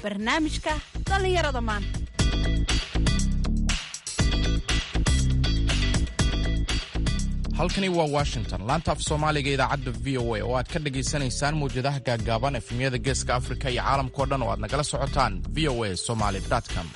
barnaamijka dhallinyarada maanta halkani waa washington laanta af soomaaliga idaacadda v o a oo aad ka dhagaysanaysaan mawjadaha gaaggaaban efemyada geeska afrika iyo caalamkao dhan oo aad nagala socotaan v o a somaly com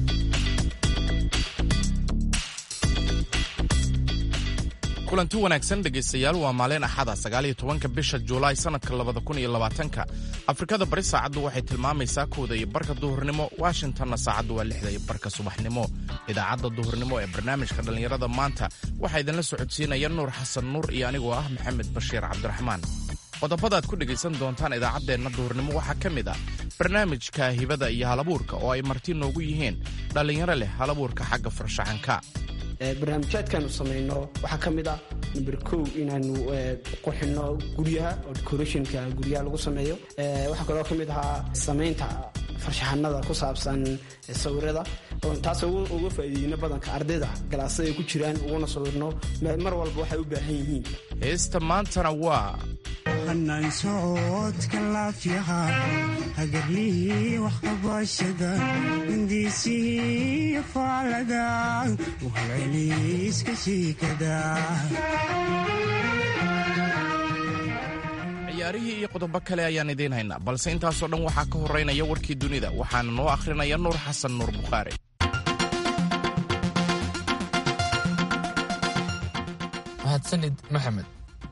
kulanti wanaagsan dhegaystayaal waa maalin axada sagaaliyo tobanka bisha juulaay sannadka labada kun iyo labaatanka afrikada bari saacaddu waxay tilmaamaysaa kowda iyo barka duhurnimo washingtonna saacaddu waa lixda iyo barka subaxnimo idaacadda duhurnimo ee barnaamijka dhallinyarada maanta waxaa idinla socodsiinaya nuur xasan nuur iyo anigoo ah maxamed bashiir cabdiraxmaan qodobada aad ku dhegaysan doontaan idaacaddeenna duhurnimo waxaa ka mid ah barnaamijka hibada iyo halabuurka oo ay marti noogu yihiin dhallinyaro leh halabuurka xagga farshaxanka barnaamijyaadkaanu samayno waxaa ka mid ah number kow inaanu qurxino guryaha oo decorationka guryaha lagu sameeyo waxaa kaloo ka mid ahaa samaynta farshaxanada ku saabsan sawirada taas uga faa'iideyno badanka ardayda galaasada ay ku jiraan uguna sawirno mar walba waxay u baahan yihiin heesta maantana waa hanaan socodka laafyaha hagarlihii waxqabashada hindiisihii faalada uhalceliiska shiikada ciyaarihii iyo qodobo kale ayaan idiin haynaa balse intaasoo dhan waxaa ka horeynaya warkii dunida waxaana noo akhrinaya nuur xasan nuur bukhaari mahadsanid maxamed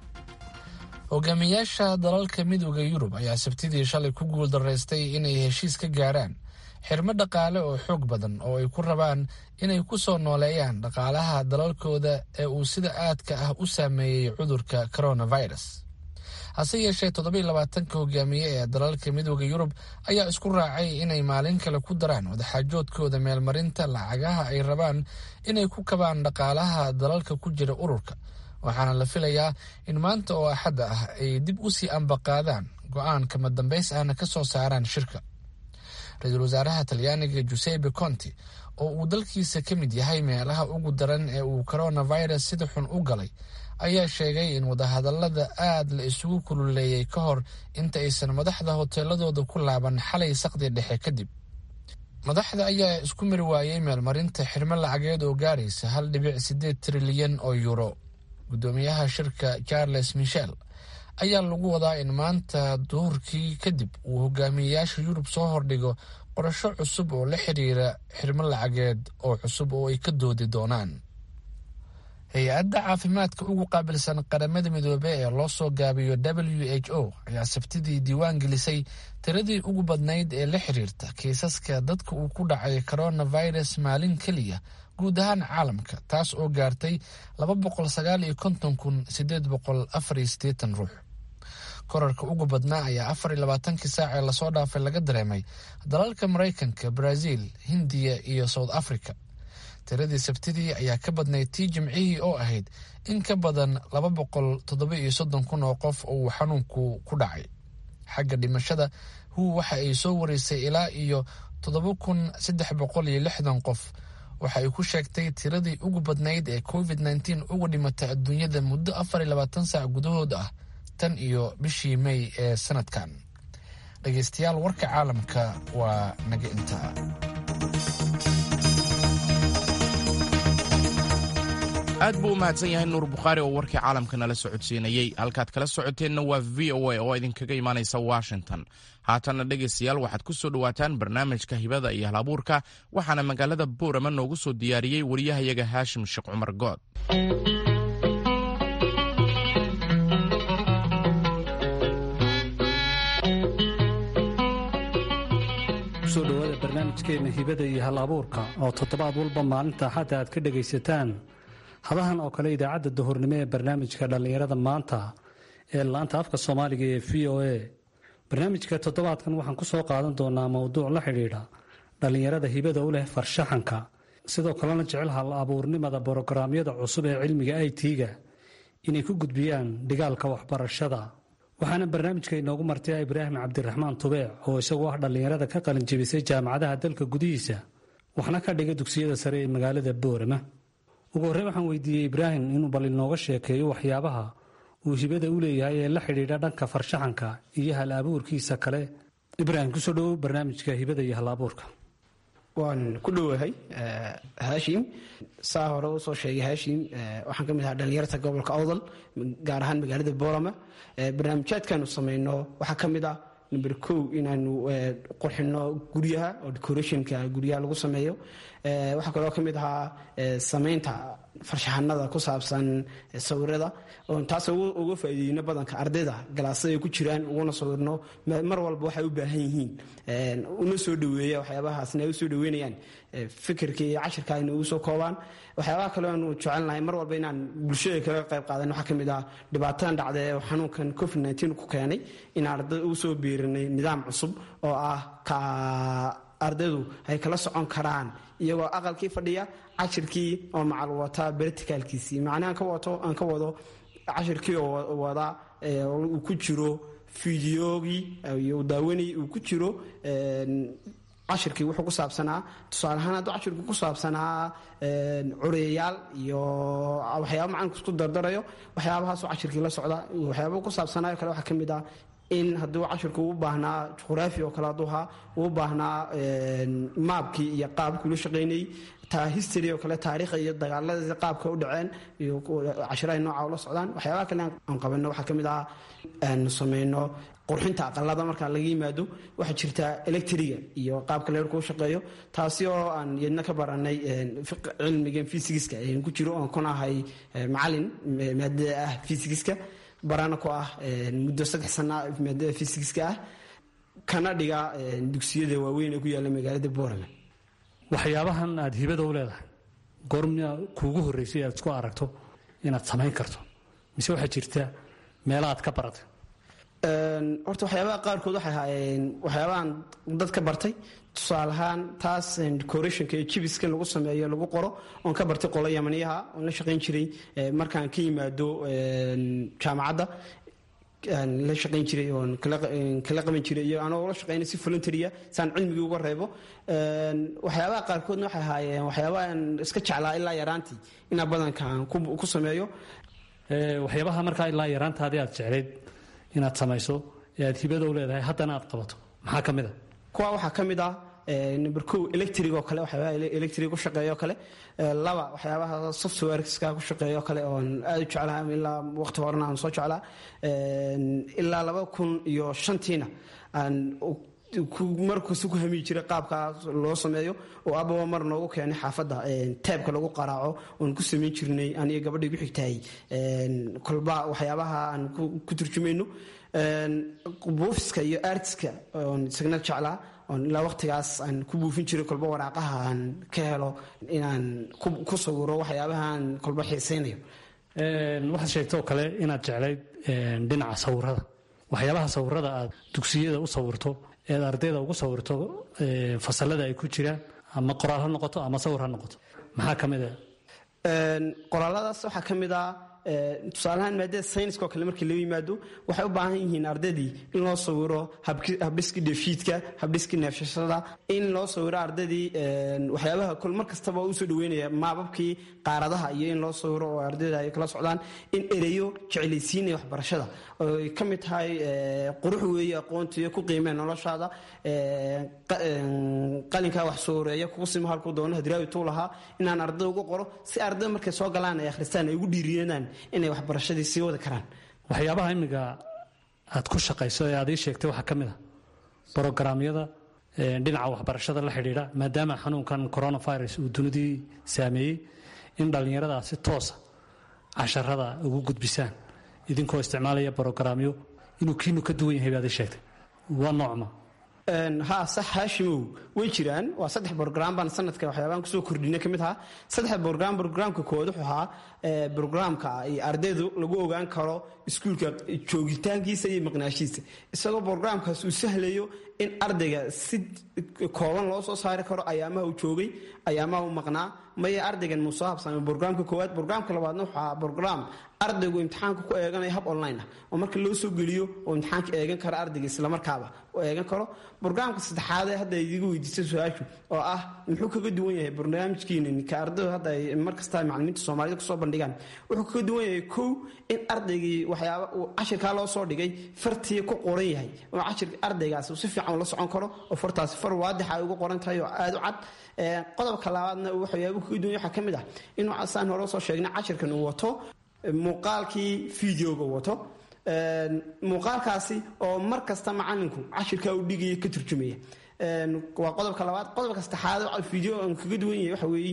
hogaamiyaasha dalalka midooda yurub ayaa sabtidii shalay ku guuldaraystay inay heshiis ka gaaraan xirmo dhaqaale oo xoog badan oo ay ku rabaan inay ku soo nooleeyaan dhaqaalaha dalalkooda ee uu sida aadka ah u saameeyey cudurka coronavirus hase yeeshee toddobai labaatanka hogaamiye ee dalalka midooda yurub ayaa isku raacay inay maalin kale ku daraan wadaxaajoodkooda meelmarinta lacagaha ay rabaan inay ku kabaan dhaqaalaha dalalka ku jira ururka waxaana la filayaa in maanta oo axadda ah ay dib u sii ambaqaadaan go-aan kama dambays ahna ka soo saaraan shirka ra-iisul wasaaraha talyaaniga jusepe conti oo uu dalkiisa ka mid yahay meelaha ugu daran ee uu coronavirus sida xun u galay ayaa sheegay in wadahadallada aad la isugu kululeeyey ka hor inta aysan madaxda hoteeladooda ku laaban xalay saqdi dhexe kadib madaxda ayaa isku mari waayey meelmarinta xirmo lacageed oo gaaraysa hal dhibic siddeed trilyan oo yuuro guddoomiyaha shirka charles michel ayaa lagu wadaa in maanta duhurkii kadib uu hogaamiyeyaasha yurub soo hordhigo qorasho cusub oo la xiriira xirmo lacageed oo cusub oo ay ka doodi doonaan hay-adda caafimaadka ugu qaabilsan qaramada midoobe ee loo soo gaabiyo w h o ayaa sabtidii diiwaan gelisay tiradii ugu badnayd ee la xiriirta kiisaska dadka uu ku dhacay coronavirus maalin keliya guud ahaan caalamka taas oo gaartay laba boqol sagaal iyo konton kun sideed boqol afar iyo siddeetan ruux korarka ugu badnaa ayaa afar iyo labaatankii saac ee lasoo dhaafay laga dareemay dalalka maraykanka brazil hindiya iyo south africa tiradii sabtidii ayaa ka badnayd tii jimcihii oo ahayd in ka badan laba boqol toddoba iyo soddon kun oo qof oo uu xanuunku ku dhacay xagga dhimashada hu waxa ay soo wareysay ilaa iyo toddoba kun saddex boqol iyo lixdan qof waxa ay ku sheegtay tiradii ugu badnayd ee covid nteen uga dhimatay adduunyada muddo afar iyo labaatan saac gudahood ah tan iyo bishii may ee sanadkan dhegaystayaal warka caalamka waa naga intaa aad buu u mahadsan yahay nuur bukhaari oo warkii caalamka nala socodsiinayey halkaad kala socoteenna waa v o a oo idinkaga imaanaysa washington haatanna dhegaystayaal waxaad ku soo dhowaataan barnaamijka hibada iyo halabuurka waxaana magaalada boorama noogu soo diyaariyey wariyahayaga haashim sheekh cumar good kusoo dhowaada barnaamijkeenna hibada iyo hal abuurka oo toddobaad walba maalinta axadda aad ka dhegaysataan hadahan oo kale idaacadda duhurnimo ee barnaamijka dhallinyarada maanta ee laanta afka soomaaliga ee v o a barnaamijka toddobaadkan waxaan ku soo qaadan doonaa mowduuc la xidhiidha dhallinyarada hibada u leh farshaxanka sidoo kalena jecel hal abuurnimada borograamyada cusub ee cilmiga i t-ga inay ku gudbiyaan dhigaalka waxbarashada waxaana barnaamijka inoogu martay ibraahim cabdiraxmaan tubeec oo isagu ah dhallinyarada ka qalinjebisay jaamacadaha dalka gudihiisa waxna ka dhiga dugsiyada sare ee magaalada boorama ugu horrey waxaan weydiiyey ibraahim inuu bal inooga sheekeeyo waxyaabaha uu hibada u leeyahay ee la xidhiidha dhanka farshaxanka iyo hal abuurkiisa kale ibraahim kusoo dhowow barnaamijka hibada iyo hal-abuurka waan ku dhowahay haashim saa hore usoo sheegay haashim waxaan ka mid ahaa dhalinyarta gobolka awdal gaar ahaan magaalada boorama barnaamijyaadkaanu samayno waxaa ka mid ah number kow inaanu qurxino guryaha oo decorationka guryaha lagu sameeyo waxaa kaloo ka mid ahaa samaynta farshaxanada ku saabsan sawirada taas uga faa'iideyno badanka ardayda galaasada ay ku jiraan uguna sawirno mar walba waxay u baahan yihiin una soo dhaweeya waxyaabahaasna ay u soo dhaweynayaan fikirka iyo cashirka ayna ugu soo koobaan waxyaabaha kale aanu jecelnahay mar walba inaan bulshada kaga qayb qaadan waxaa ka mid ah dhibaatadan dhacda ee xanuunkan covid nteen ku keenay inaan ardayda ugu soo biirinay nidaam cusub oo ah ka ardaydu ay kala socon karaan iyagoo aqalkii fadhiya cashirkii oo macal wata berticalkiisii macnaha ka wato aan ka wado cashirkii oo wada uu ku jiro fideogii daawanay uu ku jiro cashirkii wuxuu ku saabsanaa tusaale ahaan hadduu cashirku ku saabsanaa cureyayaal iyo waxyaaba macalinka isku dardarayo waxyaabahaasoo cashirkii la socda waxyaaba ku saabsanaayo kale waxaa ka mid ah in hadduu cashirku u baahnaa juqraafi oo kale hadduu ahaa uu baahnaa maabkii iyo qaabkii loo shaqaynayey taa history oo kale taariikha iyo dagaaladii qaabka u dhaceen iyo cashirahay nooca ula socdaan waxyaabaha kale aan qabanno waxaa ka mid ah aanu samayno qurxinta aqalada marka laga yimaado waxaa jirta electriga iyo qaabka leerku u shaqeeyo taasi oo aan yadna ka baranay cilmigan fysigiska ku jiro oon kun ahay macalin maadada ah fysigiska barana ku ah muddo saddex sana maadada fysigiska ah kana dhiga dugsiyada waaweyn ee ku yaalla magaalada boorame waxyaabahan aada hibada u leedahay goormia kuugu horreysay aad isku aragto inaad samayn karto mise waxaa jirta meela aad ka baratay horta waxyaabaha qaarkood waxay ahaayeen waxyaabahan dad ka bartay tusaale ahaan taas decorationka iyo jibiska lagu sameeyo lagu qoro oon ka bartay qolo yamaniyaha oon la shaqayn jiray markaan ka yimaado jaamacadda la shaqayn jiray oon kala qaban jiray iyo anoo la shaqaynay si voluntarya saan cilmigii uga reebo waxyaabaha qaarkoodna waxay ahaayeen waxyaabahan iska jeclaa ilaa yaraantii inaa badankaan ku sameeyo waxyaabaha markaa ilaa yaraantaadii aad jeclayd inaad samayso ee aad hibada u leedahay haddana aad qabato maxaa ka mid a kuwa waxaa ka mid ah number ko electric oo kale waxyaabaha electric ku shaqeeyo kale laba waxyaabaha softwareska ku shaqeeyo kale oon aad u jeclaa ilaa waqti horena aan soo jeclaa ilaa laba kun iyo shantiina aan markasta ku hamiyi jiray qaabkaas loo sameeyo oo ababa mar noogu keenay xaafadda teebka lagu qaraaco oon ku samayn jirnay aniga gabadhii gu xigtahay kolba waxyaabaha aan ku turjumayno buufiska iyo artiska oon isagna jeclaa oon ilaa waqtigaas aan ku buufin jiray kolba waraaqaha aan ka helo inaan ku sawiro waxyaabahaan kolba xiisaynayo waxaad sheegtoo kale inaad jeclayd dhinaca sawirada waxyaabaha sawirada aad dugsiyada u sawirto eed ardayda ugu sawirto fasalada ay ku jiraan ama qoraal ha noqoto ama sawir ha noqoto maxaa ka mid a qoraaladaas waxaa ka mid ah tusaalahaan maadada sayniska oo kale markii loo yimaado waxay u baahan yihiin ardaydii in loo sawiro habdhiski dheefshiidka habdhiski neefshashada in loo sawiro ardaydii waxyaabaha kol mar kastaba usoo dhaweynaya maababkii qaaradaha iyo in loo sawiro oo ardayda ay kala socdaan in ereyo jeclaysiinaya waxbarashada oy ka mid tahay qurux weeye aqoonta iyo ku qiimee noloshaada qalinkaa wax sooreeya kugu sima halkuu doono hadraawi tuu lahaa inaan arday ugu qoro si arday markay soo galaan ay akhristaan ay ugu dhiiriyanaan inay waxbarashadii sii wadi karaan waxyaabaha imiga aad ku shaqayso ee aad ii sheegtay waxaa ka mid a brogaraamyada dhinaca waxbarashada la xidhiidha maadaama xanuunkan coronavirus uu dunidii saameeyey in dhallinyarada si toosa casharada ugu gudbisaan idinkoo isticmaalaya brogaraamyo inuu kiinu ka duwan yahay baad ii sheegtay waa noocma ha sax haashimow way jiraan waa saddex brogram baan sanadka waxyaabaan kusoo kordhina ka mid ahaa saddex brogram brograamka kood wuxuu ahaa brograamka iyo ardaydu lagu ogaan karo iskuulka joogitaankiisa iyo maqnaashiisa isagoo brograamkaas uu sahlayo in ardayga si kooban loo soo saari karo ayaamaha uu joogay ayaamaha uu maqnaa maya ardaygan muu soo habsamay brograamka koowaad brograamka labaadna waxaa brograam ardaygu imtixaanka ku eeganaya hab online ah oo marka loo soo geliyo oo imtixaanka eegan kara ardayga islamarkaaba oo eegan karo brograamka saddexaadee hadda idiga weydiisay su-aashu oo ah muxuu kaga duwan yahay barnaamijkiina ka ardaydu hadda ay markasta macalimiinta soomaalida kusoo bandhigaan wuxuu kaga duwan yahay kow in ardaygii waxyaaba uu cashirkaa loo soo dhigay fartii ku qoran yahay oo cashirka ardaygaas uu si fiican ula socon karo oo fartaasi far waadixa ay uga qoran tahay oo aada u cad qodobka labaadna waxyaaba kaga duwan waxaa ka mid ah inuu saan hore soo sheegnay cashirkan uu wato muuqaalkii videoga wato muuqaalkaasi oo mar kasta macalinku cashirkaa u dhigaya ka turjumaya waa qodobka labaad qodobka saddexaad video aan kaga duwan yahay waxa weeye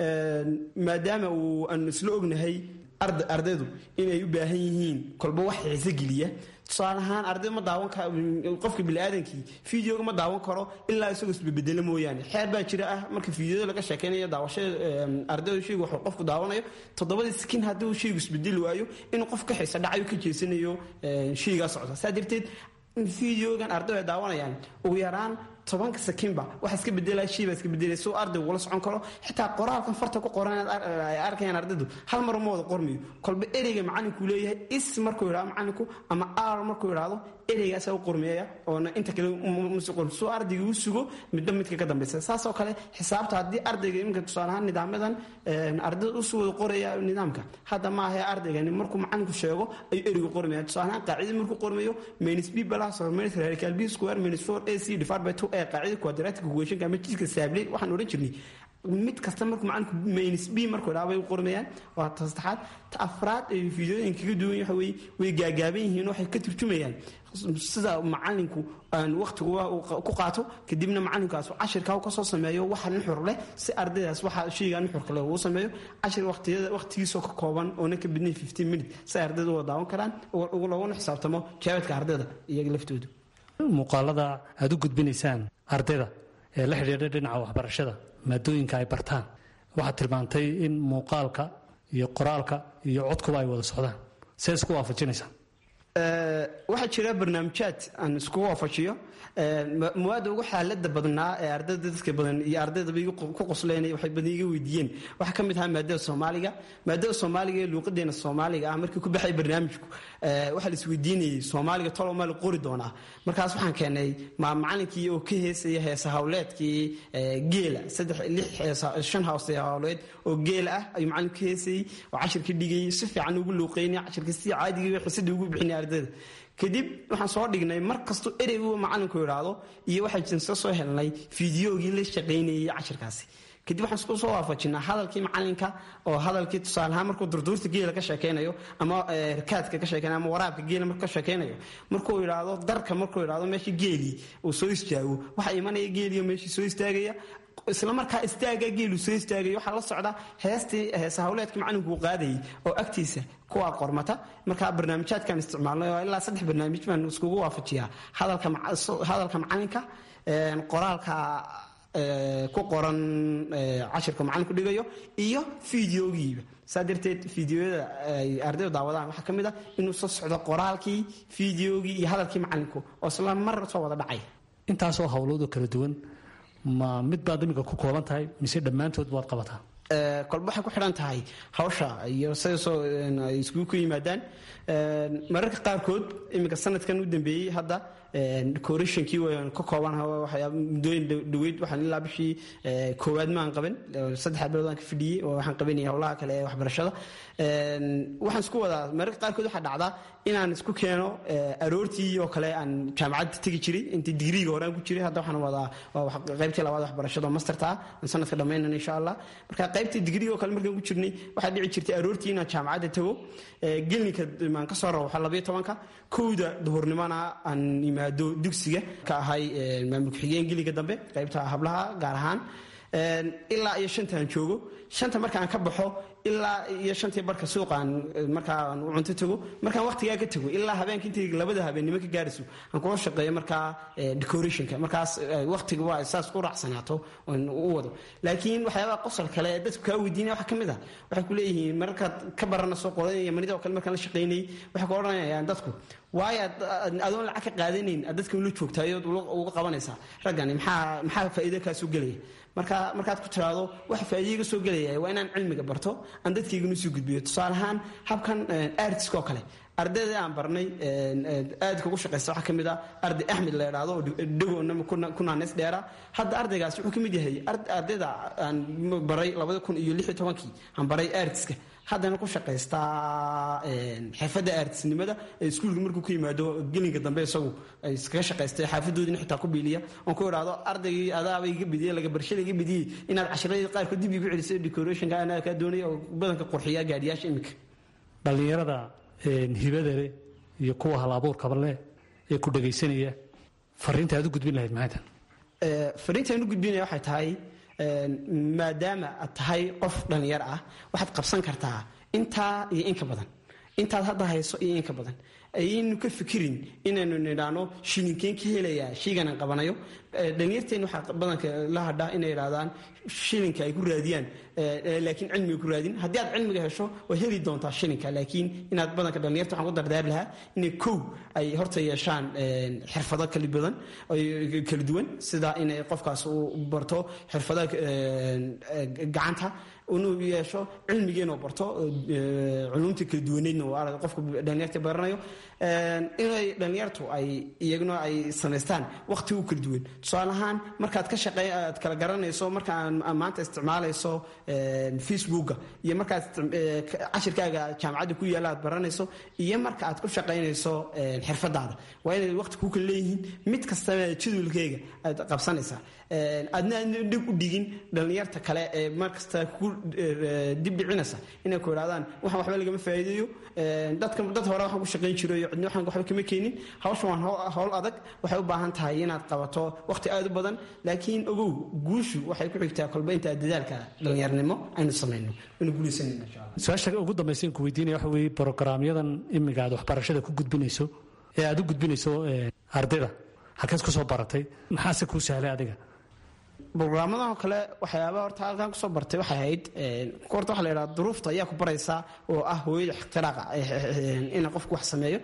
maadaama uu aan isla ognahay ardaydu inay u baahan yihiin kolba wax xiise geliya tusaale ahaan arday ma daawan qofka biniaadankii videoga ma daawan karo ilaa isagoo isbabedelo mooyaane xeer baa jira ah marka videoda laga sheekaynayo daawashada ardayda shaygu wuxuu qofku daawanayo toddobadii skin haddii uu shaygu isbedeli waayo inuu qof ka xiisa dhacayo ka jeesanayo shaygaa socda saa darteed videogan ardaydu ay daawanayaan ugu yaraan tobanka sakinba waxa iska bedelaya shayba iska bedelaya suu ardaygu ula socon karo xitaa qoraalkan farta ku qoran ay arkayaan ardaydu hal mar uma wada qormayo kolba ereyga macalinku leeyahay is markuu yidhahdo macalinku ama ar markuu yidhahdo ereygaasa u qormeeya oona inta kale masi qorm suu ardayga u sugo midba midka ka dambaysa saasoo kale xisaabta haddii ardayga iminka tusaale ahaan nidaamadan ardayda usu wada qoraya nidaamka hadda maaha ardaygani markuu macalinku sheego ayuu ereygu qormaya tusaale ahaan qaacidii markuu qormayo minus b plus or minus radical b square minus four a c divided by two ee qaacida quadratic equationka ama jidka saabley waxaan odhan jirnay mid kasta markuu macalinku minus b markuu idhaa bay u qormayaan waa ta saddexaad ta afraad ee fiidooyinka kaga duwan waxa weye way gaagaaban yihiin waxay ka turjumayaan sida macalinku aan waqtigu ku qaato kadibna macalinkaas cashirkaa ka soo sameeyo waxa nuxur leh si ardaydaas waxa shayga nuxurka leh uu sameeyo cashir waqtiyada waqtigiisoo ka kooban oona ka badnayn fifteen minute si ardayda u daawan karaan laguna xisaabtamo jawaabka ardayda iyaga laftoodu muuqaalada aada u gudbinaysaan ardayda ee la xidhiidha dhinaca waxbarashada maadooyinka ay bartaan waxaad tilmaantay in muuqaalka iyo qoraalka iyo codkuba ay wada socdaan see isku waafajinaysaa waxaa jira barnaamijyaad aan isku waafajiyo muwaada ugu xaalada badnaa ee ardayda dadka badan iyo ardaydaba ku qosleynay waxay badan iga weydiiyeen waxaa ka mid ahaa maadada soomaaliga maadada soomaaliga ee luuqadeena soomaaliga ah markii ku baxay barnaamijku waxaa la isweydiinayay soomaaliga tolo maa la qori doonaa markaas waxaan keenay macalinkii oo ka heesaya heesa hawleedkii geela saddex lix shan hawse hawleed oo geela ah ayuu macalinku ka heesayey oo cashirka dhigayay si fiican ugu luuqeynay cashirka si caadigii xisada ugu bixinay ardayda kadib waxaan soo dhignay mar kastuu ereygu macalinku idhaahdo iyo waxaan soo helnay fideogii la shaqaynayay cashirkaasi kadib waxaan isku soo waafajinaa hadalkii macalinka oo hadalkii tusaaleahaan markuu durduurta geela ka sheekaynayo ama rakaadka ka sheekaynayo ama waraabka geela markuu ka sheekaynayo markuu idhaahdo darka markuu idhaahdo meeshii geelii uu soo istaago waxaa imanaya geeliyo meeshii soo istaagaya isla markaa istaaga geelu soo istaagay waxaa la socda heestii heesa hawleedkii macalinku uu qaadayay oo agtiisa kuwaa qormata markaa barnaamijyaadkan isticmaalnay oo ilaa saddex barnaamij baan iskugu waafajiyaa hadalka macalinka qoraalka ku qoran cashirka macalinku dhigayo iyo fideogiiba saa darteed fideoyada ay ardaydu daawadaan waxaa ka mid ah inuu soo socdo qoraalkii fideogii iyo hadalkii macalinku oo isla mar soo wada dhacay intaasoo howloodoo kala duwan ma mid baad iminka ku kooban tahay mise dhammaantood baad qabataa kolba waxay ku xidhan tahay hawsha iyo sidasoo ay iskugu ku yimaadaan mararka qaarkood iminka sanadkan u dambeeyey hadda decorationkii waan ka kooban muddooyin dhaweyd waxaan ilaa bishii koowaad maan qaban saddex bilood aan ka fidhiyey oo waxaan qabanayay howlaha kale ee waxbarashada waxaan isku wadaa mararka qaarkood waxaa dhacdaa inaan isku keeno aroortii oo kale aan jaamacadda tegi jiray intii digriiga hore aan ku jiray hadda waxaan wadaa qaybtii labaad waxbarashada oo masterta ah aan sanadka dhammaynana insha allah marka qaybtii digriiga oo kale markaan ku jirnay waxaa dhici jirtay aroortii inaan jaamacadda tago gelninka maan ka soo rawaxa labayo tobanka kowda duhurnimona aan yimaado dugsiga ka ahay maamul ku-xigeen geliga dambe qaybta hablaha gaar ahaan ilaa iyo shantaan joogo shanta markaan ka baxo ilaa iyo shantii barka suuqaan markaan u cunto tago markaan waqtigaa ka tago ilaa habeenka intii labada habeennimo ka gaarayso aan kula shaqeeyo markaa decorationka markaas waqtiga waa saas u raacsanaato u wado laakiin waxyaabaha qosol kale ee dadku kaa weydiinaya waxaa ka mid ah waxay ku leeyihiin markaad ka barana soo qodanaya manida oo kale markaan la shaqaynayay waxay ku odhanayaan dadku waayo adoon lacag ka qaadanayn aad dadka ula joogtaayood uga qabanaysaa raggani maxaa maxaa faa'iido kaasuu gelaya marka markaad ku tiraahdo wax faa'iidiga soo gelaya waa inaan cilmiga barto aan dadkaygana soo gudbiyo tusaale ahaan habkan artiska oo kale ardayda aan barnay aadka ugu shaqaysta waxaa ka mid ah arday axmed la idhaahdo oo dhagoona ku naaneys dheera hadda ardaygaas wuxuu ka mid yahay ardayda aan baray labada kun iyo lix iyo tobankii aan baray artiska haddana ku shaqaystaa xirfadda artisnimada ee iskuulka markuu ku yimaado gelinka dambe isagu ay iskaga shaqaystay xaafadoodina xitaa ku biiliya oon ku idhaahdo ardaygii adaaba iga bidiyey laga barshada iga bidiyey inaad cashiradii qaarkood dib igu celisay decorationka anaa kaa doonaya oo badanka qurxiya gaadhiyaasha iminka dhallinyarada hibada leh iyo kuwa hal abuurkaba leh ee ku dhagaysanaya fariinta aad u gudbin lahayd maxay tahay fariinta aan u gudbinaya waxay tahay maadaama aad tahay qof dhallinyar ah waxaad qabsan kartaa intaa iyo inka badan intaad hadda hayso iyo inka badan ayaynu ka fikirin inaynu nidhaano shilinkeen ka helayaa shayganan qabanayo dhalinyarteena waxaa badanka la hadhaa inay idhahdaan shilinka ay ku raadiyaan laakiin cilmiga ku raadin haddii aad cilmiga hesho waad heli doontaa shilinka laakiin inaad badanka dhalinyarta waxaan ku dardaari lahaa inay kow ay horta yeeshaan xirfado kala badan kala duwan sida inay qofkaas uu barto xirfadaha gacanta inuu yeesho cilmigeenu barto culumta kala duwaneydna uu qofka dhalinyarta baranayo inay dhalinyartu ay iyaguna ay samaystaan waqti u kala duwan tusaale ahaan markaad ka shaqey aad kala garanayso marka maanta isticmaalayso facebooka iyo markaad cashirkaaga jaamacadda ku yaalla aad baranayso iyo marka aad ku shaqaynayso xirfadaada waa inay waqti ku kala leeyihiin mid kastaba jadwalkeega aad qabsanaysaa aadna aadna dhib u dhigin dhalinyarta kale ee markasta ku dib dhicinaysa inay ku idhahdaan waxaan waxba lagama faa'iideeyo dadka dad hore waxaan ku shaqayn jiro iyo cidna waxaan waxba kama keenin hawshan waa hawl adag waxay u baahan tahay inaad qabato waqti aad u badan laakiin ogow guushu waxay ku xigtaa kolba intaa dadaalka dhalinyarnimo aynu samayno aynu guulaysanayno insha allah su-aasha ugu dambaysa ku weydiinaya waxa weeye brogaraamyadan imiga aad waxbarashada ku gudbinayso ee aad u gudbinayso ardayda halkeed ku soo baratay maxaase kuu sahlay adiga brograamadan kale waxyaaba horta halkan kusoo bartay waxay ahayd horta waxa la yidhaha duruufta ayaa ku baraysaa oo ah hooyada iktiraaqa ina qofku wax sameeyo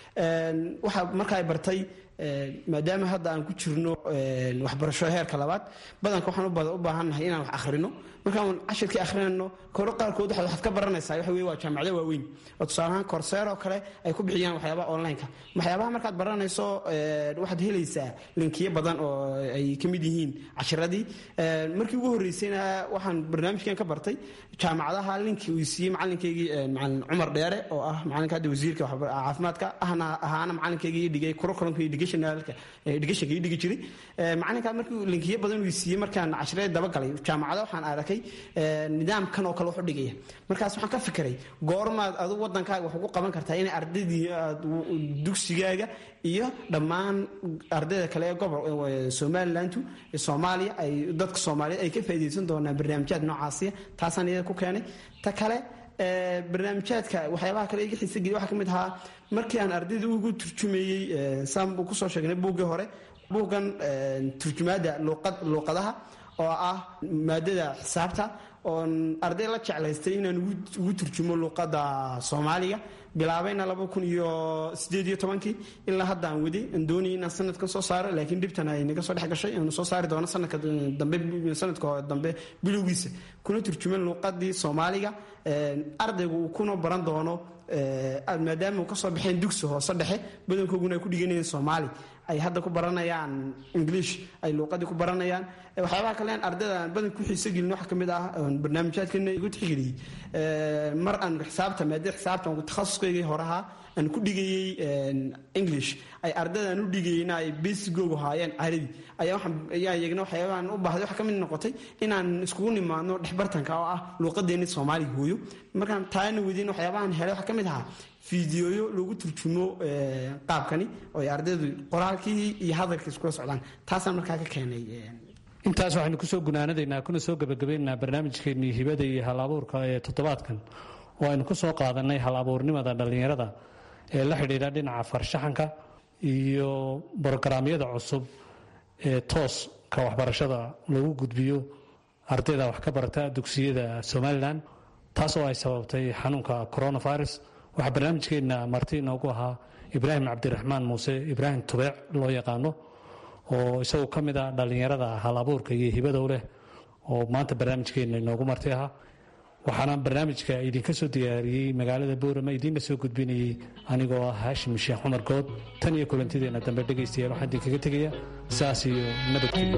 waxa marka ay bartay maadaama hadda aan ku jirno waxbarasho heerka labaad badanka waxaan u baahannahay inaan wax akhrino markaan cashirkii akhrinayno koro qaarkood waxaad ka baranaysaa waxa weye waa jaamacado waaweyn oo tusaale ahaan korseer oo kale ay ku bixiyaan waxyaabaha online-ka waxyaabaha markaad baranayso waxaad helaysaa linkiyo badan oo ay ka mid yihiin cashiradii markii ugu horreysayna waxaan barnaamijkan ka bartay jaamacadaha linkii uu siiyey macalinkaygii macalin cumar dheere oo ah macalinka hadda wasiirka caafimaadka ahna ahaana macalinkaygii dhigay curriculumka educationalka educationka ii dhigi jiray macalinka markii linkiyo badan uu siiyey markaan cashiradii dabagalay jaamacada waxaan arkay nidaamkan oo kale wax u dhigaya markaas waxaan ka fikiray goormaad adigu wadankaaga wax ugu qaban kartaa inay ardaydii aad dugsigaaga iyo dhammaan ardayda kale ee gobol somalilandu soomaaliya ay dadka soomaaliyeed ay ka faa'iidaysan doonaan barnaamijyaad noocaasiya taasaan iyada ku keenay ta kale barnaamijyaadka waxyaabaha kale iga xiisa geliya waxaa ka mid ahaa markii aan ardayda ugu turjumeeyey saan kusoo sheegnay buuggii hore buuggan turjumaadda luuqadaha oo ah maadada xisaabta oon arday la jeclaystay inaan ugu turjumo luuqadda soomaaliga bilaabayna laba kun iyo sideed iyo tobankii ilaa hadda aan waday aan doonayay inaan sanadkan soo saaro laakiin dhibtan ay naga soo dhex gashay aanu soo saari doono sanadka dambe sanadka dambe bilowgiisa kuna turjuman luuqadii soomaaliga ardaygu uu kuna baran doono maadaama uu kasoo baxeen dugsi hoose dhexe badankooguna ay ku dhiganayeen soomaali ay hadda ku baranayaan english ay luuqadii ku baranayaan waxyaabaha kalean ardayda aan badan ku xiiso gelin waxaa ka mid ah barnaamijyaadkana igu tixgeliyey mar aan xisaabta maadada xisaabta takhasuskaygii horahaa aan ku dhigayey english ay ardayda aan u dhigayeyna ay besigoogu haayeen carabi ayaa waxaan ayaa iyagna waxyaabahan u baahday waxaa ka mid noqotay inaan iskugu nimaadno dhexbartanka oo ah luuqadeeni soomaaliga hooyo markaan taana wediin waxyaabahan helay waxaa ka mid ahaa fideoyo lagu turjumo qaabkani oo ay ardaydu qoraalkii iyo hadalkii iskula socdaan taasaan markaa ka keenay intaas waxaynu kusoo gunaanadaynaa kuna soo gebagabaynaynaa barnaamijkeennii hibada iyo hal abuurka ee toddobaadkan oo aynu ku soo qaadanay hal abuurnimada dhallinyarada ee la xidhiidha dhinaca farshaxanka iyo brogaraamyada cusub ee tooska waxbarashada lagu gudbiyo ardayda wax ka barata dugsiyada somalilan taas oo ay sababtay xanuunka coronavirus waxaa barnaamijkeenna marti inoogu ahaa ibraahim cabdiraxmaan muuse ibraahim tubeec loo yaqaano oo isagu ka mid ah dhallinyarada hal abuurka iyo hibadow leh oo maanta barnaamijkeena inoogu marti ahaa waxaana barnaamijka idinka soo diyaariyey magaalada boorama idiinla soo gudbinayey anigoo ah haashim sheekh cumar good tan iyo kulantideena dambe dhegaystayaal waxaan idinkaga tegaya saas iyo nabadgelyo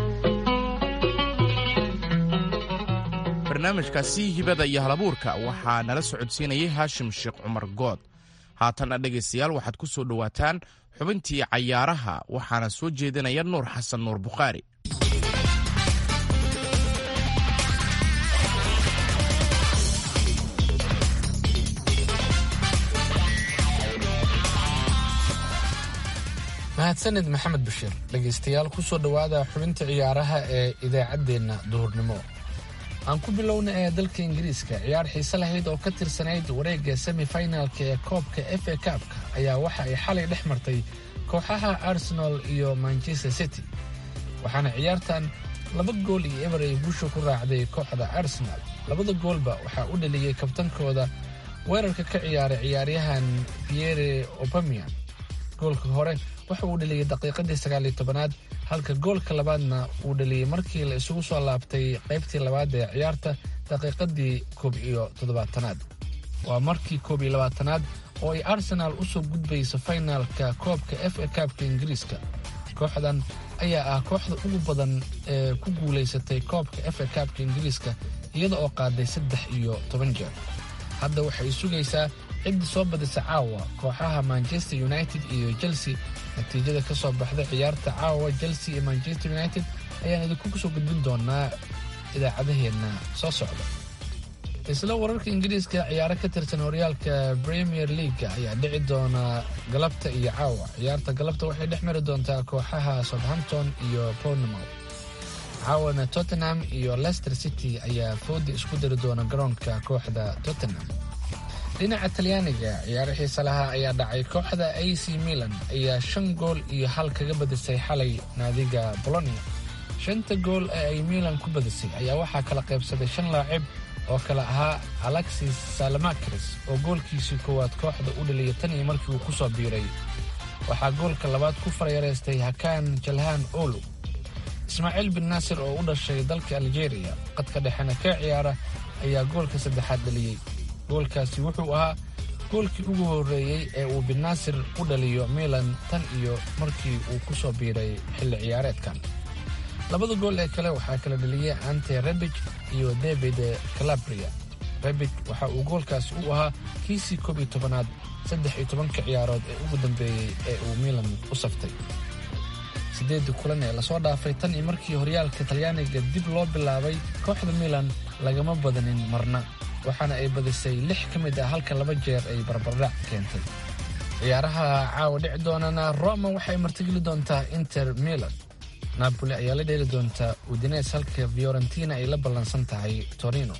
barnaamijkaasi hibada iyo halabuurka waxaa nala socodsiinayay haashim sheekh cumar good haatanna dhegaystayaal waxaad ku soo dhowaataan xubintii cayaaraha waxaana soo jeedinaya nuur xasan nuur bukhaari mahadsanid maxamed bashiir dhegaystayaal ku soo dhowaada xubinta ciyaaraha ee idaacaddeenna duhurnimo aan ku bilowna ee dalka ingiriiska ciyaar xiise lahayd oo ka tirsanayd wareegga semifinalka ee koobka f a kaabka ayaa waxa ay xalay dhex martay kooxaha arsenal iyo manchester city waxaana ciyaartan laba gool iyo eber ay guusha ku raacday kooxda arsenal labada goolba waxaa u dhaliyey kabtankooda weerarka ka ciyaaray ciyaaryahan pierre opamian goolka hore waxa uu dhaliyey daqiiqadii sagaaliyo tobanaad halka goolka labaadna uu dhaliyey markii la isugu soo laabtay qaybtii labaad ee ciyaarta daqiiqadii koob iyo toddobaatanaad waa markii koob iyo labaatanaad oo ay arsenaal u soo gudbayso faynaalka koobka f a kaabka ingiriiska kooxdan ayaa ah kooxda ugu badan ee ku guulaysatay koobka f a kaabka ingiriiska iyada oo qaaday saddex iyo toban jeer hadda waxay sugaysaa ciddii soo badisa caawa kooxaha manchester united iyo chelsea natiijada ka soo baxda ciyaarta caawa chelsea iyo manchester united ayaan idinku soo gudbin doonaa idaacadaheenna soo socda isla wararka ingiriiska ciyaaro ka tirsan horyaalka premier leaga ayaa dhici doona galabta iyo caawa ciyaarta galabta waxay dhex mari doontaa kooxaha southampton iyo bournemouth caawana tottenham iyo leicester city ayaa foodi isku dari doona garoonka kooxda tottenham dhinaca talyaaniga ciyaaro xiise lahaa ayaa dhacay kooxda a c milan ayaa shan gool iyo hal kaga badisay xalay naadiga bolonia shanta gool ee ay milan ku badisay ayaa waxaa kala qaybsaday shan laacib oo kale ahaa alexis salamakris oo goolkiisii koowaad kooxda u dhaliyay tan iyo markii uu ku soo biiray waxaa goolka labaad ku farayareystay hakaan jalhaan olu ismaaciil bin naasir oo u dhashay dalka aljeeriya qadka dhexena ka ciyaara ayaa goolka saddexaad dhaliyey goolkaasi wuxuu ahaa goolkii ugu horreeyey ee uu binnaasir u dhaliyo milan tan iyo markii uu ku soo biiray xilli ciyaareedkan labada gool ee kale waxaa kala dhaliyey ante rebij iyo david calabria rebij waxa uu goolkaasi u ahaa kiisii koob iyo tobanaad saddex iyo tobanka ciyaarood ee ugu dambeeyey ee uu milan u saftay siddeedii kulan ee lasoo dhaafay tan iyo markii horyaalka talyaaniga dib loo bilaabay kooxda milan lagama badanin marna waxaana ay badisay lix ka mid ah halka laba jeer ay barbardhac keentay ciyaaraha caawa dhici doonana roma waxay martigeli doontaa inter milan napoli ayaa la dheeli doontaa udines halka fiorentina ay la ballansan tahay torino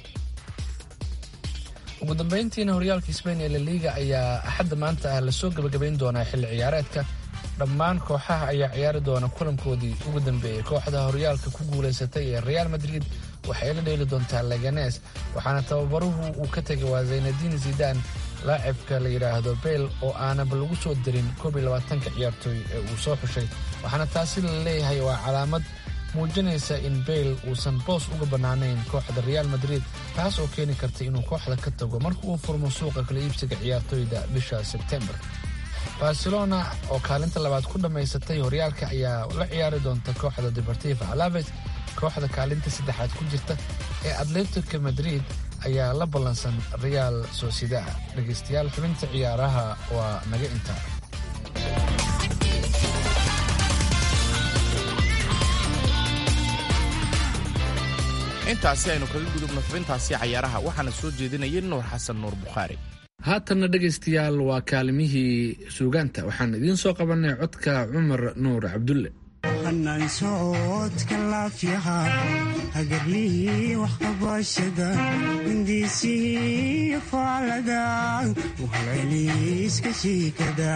ugu dambayntiina horyaalka sbain ee laliga ayaa axadda maanta ah lasoo gebagabayn doonaa xilli ciyaareedka dhammaan kooxaha ayaa ciyaari doona kulankoodii ugu dambeeyey kooxda horyaalka ku guulaysatay ee real madrid waxay la dheeli doontaa leganes waxaana tababaruhu uu ka tegay waa zaynadiin zidan laacibka la yidhaahdo beyl oo aanaba lagu soo dirin koob iyo labaatanka ciyaartooy ee uu soo xushay waxaana taasi la leeyahay waa calaamad muujinaysa in beyl uusan boos uga bannaanayn kooxda real madrid taas oo keeni karta inuu kooxda ka tago marka uu furmo suuqa kala iibsiga ciyaartooyda bisha sebtembar barcelona oo kaalinta labaad ku dhammaysatay horyaalka ayaa la ciyaari doonta kooxda deportiva alaves kooxda kaalinta saddexaad ku jirta ee atletico madrid ayaa la ballansan real sociedad dhegaystayaal xubinta ciyaaraha waa naga intaa intaasi aynu kaga gudubno xubintaasi cayaaraha waxaana soo jeedinayay nuur xasan nuur bukhaari haatanna dhegaystayaal waa kaalimihii suugaanta waxaan idiin soo qabanay codka cumar nuur cabdulle hanaan socodka laafyaha hagarlihii waxqabashada hindiisihii faalada uhalceliiska shiikada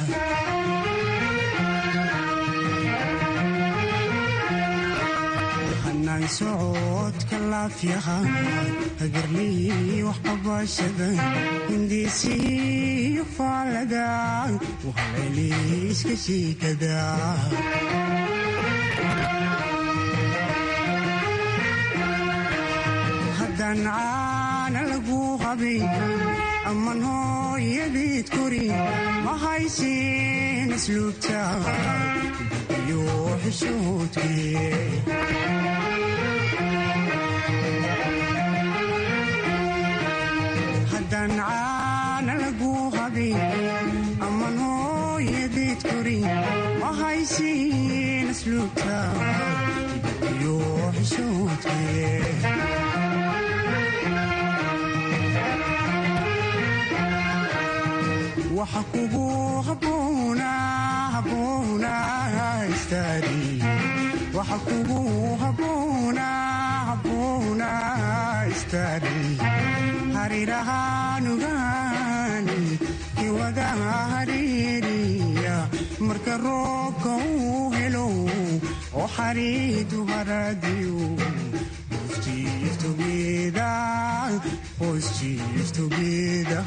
hanaan socodka laafyaha hagarlihii waxqabashada hindiisihii faalada uhalceliiska shiikada haddaan caana lagu qabay amman hooyadeed kori ma haysin asluubta iyo xishoodkee haddaan caana lagu qabay amman hooyadeed kori ma haysin asluubta iyo xishoodkee waxa kugu haboona haboona istaadi waxa kugu haboona haboona istaadi harirahaanugaani kiwada hariiriya marka roobka uu helo oo xariidu haradiyo Chief together, boys chief together.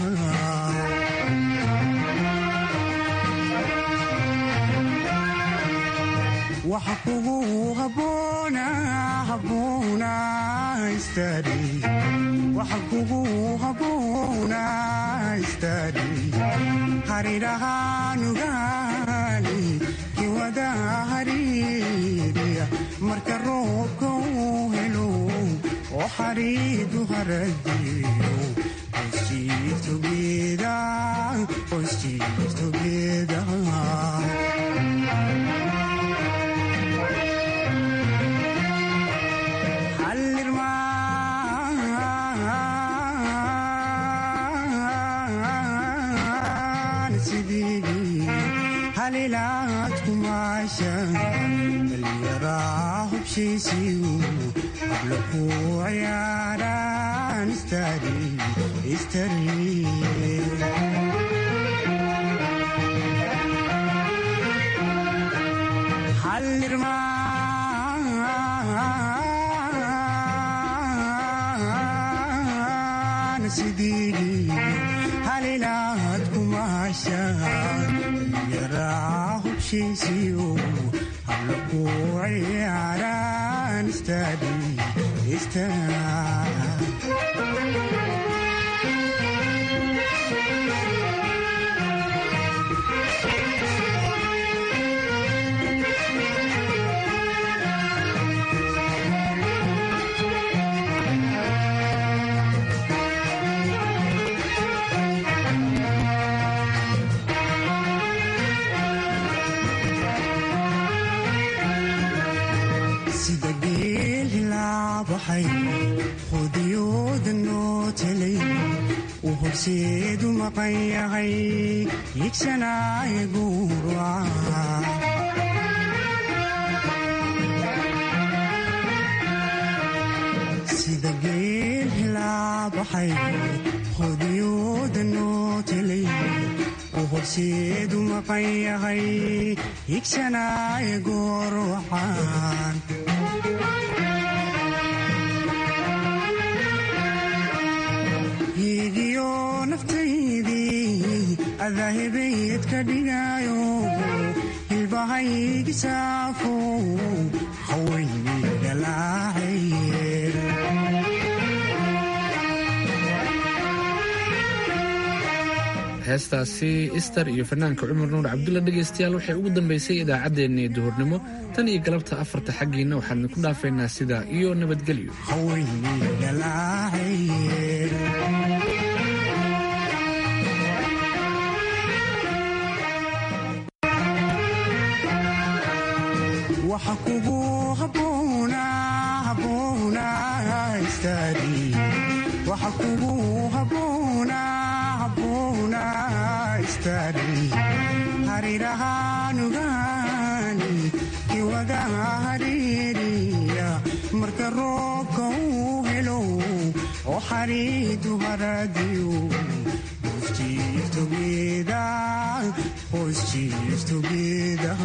waxa kugu haboona haboona istaadi waxa kugu haboona istaadi harirahaanugaani kiwada hariiriya marka roobka uu helo oo xariidu haradiyo Chief together, boys chief together. halilaad kumaasha dhallinyaraa hubshiisiyu habla ku ciyaaraan istari istari hallirmaan sidii halilaad kumaasha yaraa hubshiisiyo habla ku ciyaaraan istadi istari sida geel hilaabaxay qudiyooda noo telay uu horseedu maqan yahay yigsanaaye guuraca sida geel hilaabaxay qudiyooda noo telay uu horseedu maqan yahay yigsanaaye goorwaxaan higiyo naftaydii adaahibayd ka dhigayo hilbahaygi saafo hawayni galaacaye heestaasi ister iyo fanaanka cumar nuur cabdulla dhegaystayaal waxay ugu dambaysay idaacaddeenii duhurnimo tan iyo galabta afarta xaggiinna waxaan idinku dhaafaynaa sidaa iyo nabadgelyo hawayni galaacaye waxa kugu haboona haboona istaadi waxa kugu haboona haboona istaadi harirahaanugaani kiwada hariiriya marka roobka uu helo oo xariidu haradiyo Chief together, boys chief together.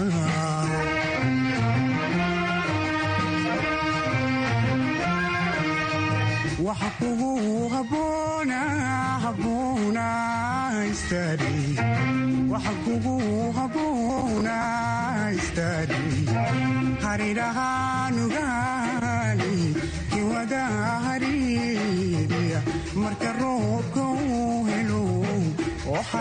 waxa kugu haboona haboona istaadi waxa kugu haboona istaadi harirahaanugaani wada hariiriya marka roobka uu helo